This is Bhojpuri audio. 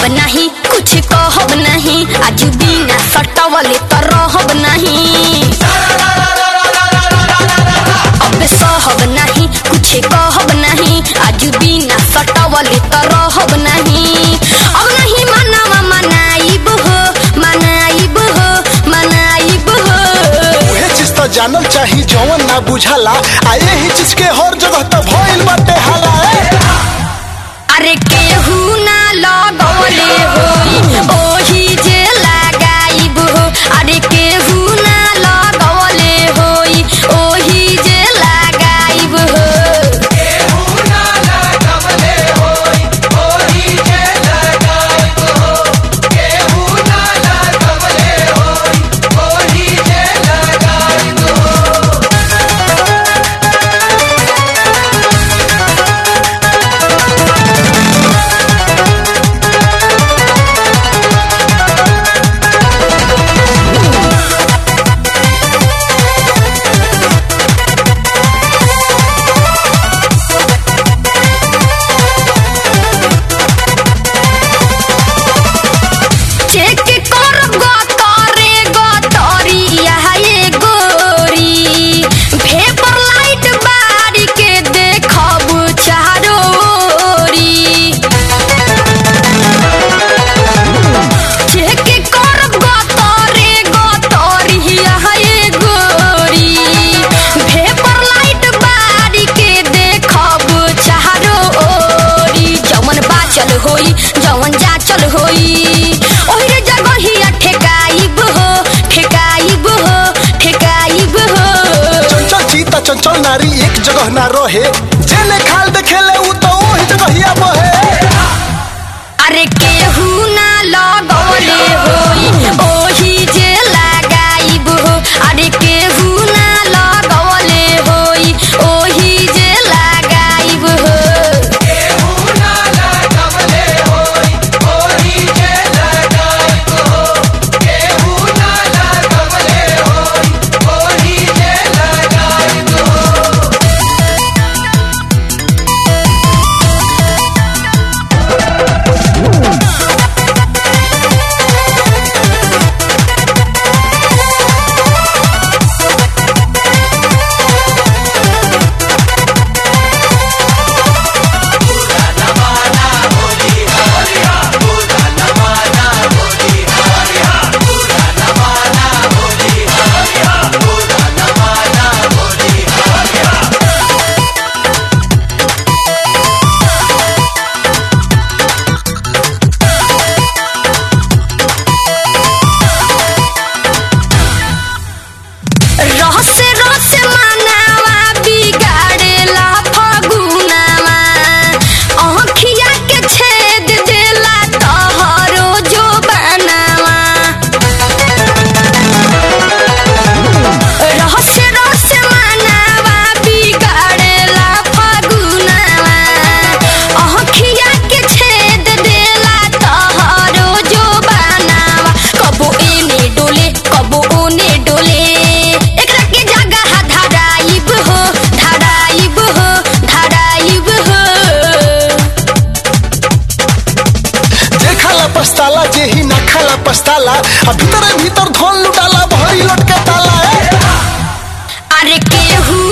नहीं कुछ कहब नहीं आज बिना सटवले त रहब नहीं अब सहब नहीं कुछ कहब नहीं आज बिना सटवले त रहब नहीं अब नहीं मनावा मनाइब हो मनाइब हो मनाइब हो उहे चीज तो जानल चाही जवन ना बुझाला आ यही चीज के हर जगह तो भइल बाटे हाला ए। अरे केहू ना लगौले होई ओही जे लगाइब हो अरे केहू ना लगौले होई ओही जे लगाइब हो चेक करब गतरे गतरिया ये गोरी भेपर लाइट बारी के देखब चारोरी चेक करब गतरे गतरिया ये गोरी भेपर लाइट बारी के देखब चारोरी जवन बाचल होई जवन जाचल होई ओहिरे जगहिया ठेकाइब हो ठेकाइब हो ठेकाइब हो चंचल चीता चंचल नारी एक जगह ना रहे जेने खाल देखेले उ तो ओही जगहिया बहे अरे केहू ना लगौले होई ओही जे लगाइब हो अरे केहू ना लगौले होई ओही जे लगाइब हो रस रस मनावा बिगाड़ेला फगुनावा आँखिया के छेद देला तहरो जो बनावा रस रस मनावा बिगाड़ेला फगुनावा आँखिया के छेद देला तहरो जो बनावा कबो एने डोले कबो ओने डोले एकरा के जगह धराइब हो धराइब हो धराइब हो जे खाला पछताला जे ही ना खाला पछताला आ भीतरे भीतर धन लुटाला भरी लटके ताला ए। अरे केहू